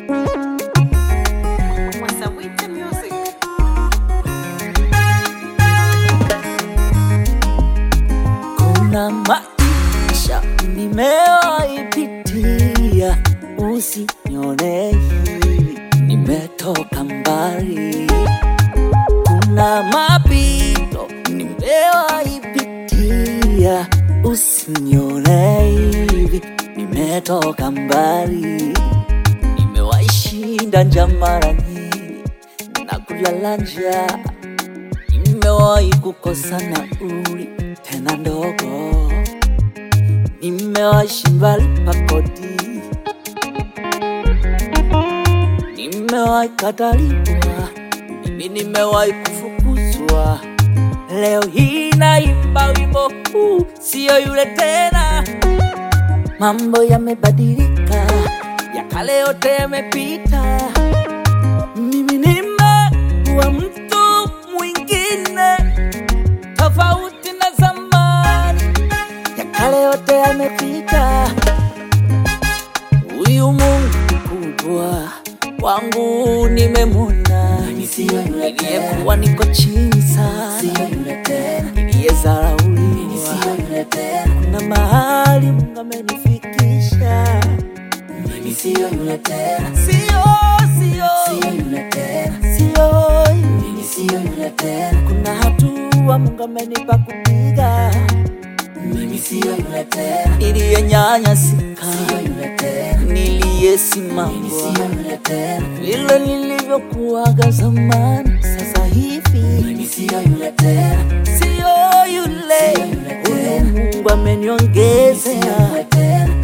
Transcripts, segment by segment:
Wasawiti Music. Kuna maisha nimewaipitia, usinione hivi, nimetoka mbali. Kuna mapito nimewaipitia, usinione hivi, nimetoka mbali. Nimewaishinda njaa mara nyingi na kulala njaa Nimewahi kukosa nauli tena ndogo, nimewahi shindwa lipa kodi, nimewahi kataliwa, mimi nimewahi kufukuzwa. Leo hii naimba wimbo huu, siyo yule tena. Mambo yamebadilika, ya kale yote yamepita. Mimi nimekuwa mtu mwingine tofauti na zamani, ya kale yote yamepita. Huyu Mungu mkubwa wangu nimemwona, niliyekuwa niko chini sana, niliyezarauliwa, kuna mahali Mungu amenifikisha. Sio yule tena, Sio, sio, sio yule tena, sio mimi sio yule tena, kuna hatua Mungu amenipa kupiga, mimi sio yule tena, niliyenyanyasika, sio yule tena, mimi niliyesimama sio yule tena, vile nilivyokuwaga zamani, sasa hivi mimi sio yule tena, sio yule huyu Mungu ameniongezea. yule tena,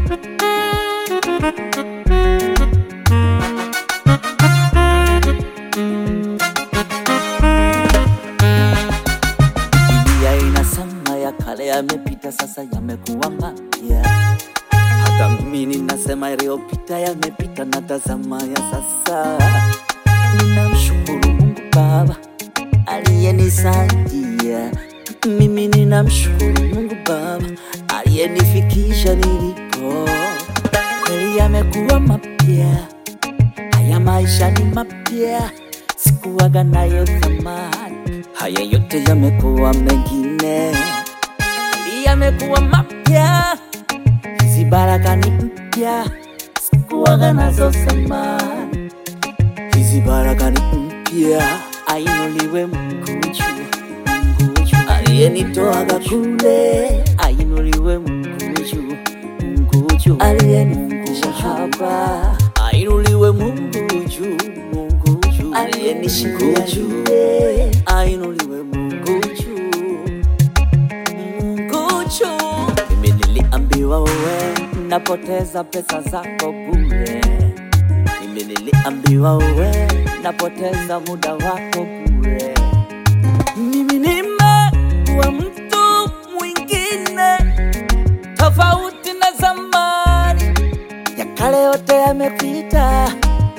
Biblia inasema ya kale yamepita, sasa yamekuwa mapya. Hata mimi ninasema yaliyopita yamepita, na tazama ya sasa. Ninamshukuru Mungu Baba aliyenisaidia. Mimi ninamshukuru Mungu Baba aliyenifikisha nilipo. Kweli yamekuwa mapya, haya maisha ni mapya, sikuwaga nayo thamani. Haya yote yamekuwa mengine, kweli yamekuwa mapya, hizi baraka ni mpya, sikuwaga nazo thamani. Hizi baraka ni mpya, ainuliwe Mungu juu, Mungu juu, aliyenitoaga kule, ainuliwe Mungu juu, Mungu juu, aliyenifikisha hapa, ainuliwe Mungu juu, Mungu juu, aliyenishikia juu, ainuliwe Mungu juu, Mungu juu. Mimi niliambiwa wewe napoteza pesa zako bure mimi niliambiwa wewe napoteza muda wako bure. Mimi nimekuwa mtu mwingine tofauti na zamani, ya kale yote yamepita.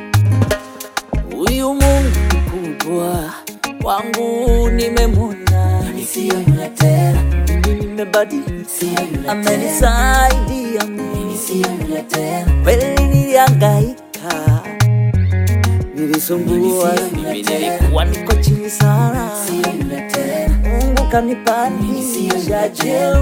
Huyu Mungu mkubwa wangu nimemwona, mimi sio yule tena, mimi nimebadilika, sio yule tena, amenisaidia mimi mimi sio yule tena, kweli nilihangaika, nilisumbua, mimi nilikuwa niko chini sana, sio yule tena, Mungu kanipandisha juu.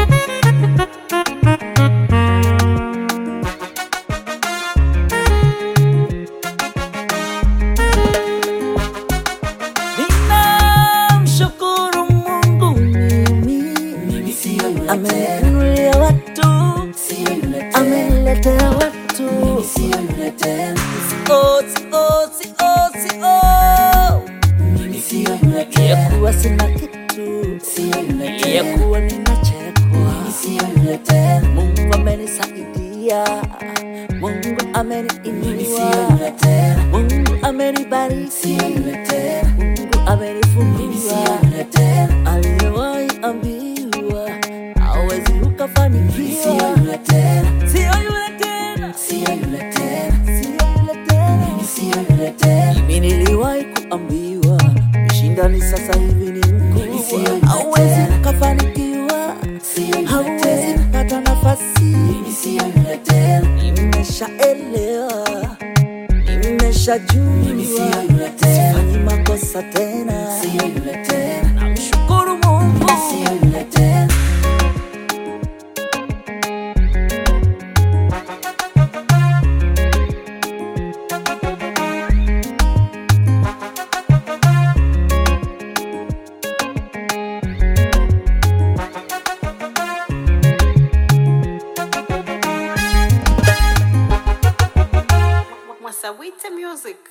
Ninamshukuru Mungu mimi, mimi sio yule tena, ameninunulia watu, sio yule tena, ameniletea watu mimi sio yule tena, Oh, si- oh, si- oh, si- oh. mimi sio yule tena, Niliyekuwa sina kitu, sio yule tena, niliyekuwa ninachekwa. mimi sio yule tena, Mungu amenisaidia, Mungu mimi sio ameniinua, yule tena, Mungu amenibariki, sio yule tena, Mungu mimi sio amenifungua. yule tena, Aliyewahi ambiwa hawezi mimi ukafanikiwa, sio yule tena, sio yule tena, sio yule tena, sio yule tena. mimi sio yule tena, Mimi niliwahi kuambiwa ushindani sasa hivi ni Mimi sio yule mkubwa, hauwezi tena. ukafanikiwa, sio yule hauwezi tena, kupata nafasi. mimi sio yule tena, Nimeshaelewa nishajua Mimi sio yule tena. sifanyi makosa tena Sio yule tena. namshukuru Mungu Sio yule tena. Mwasawite Music.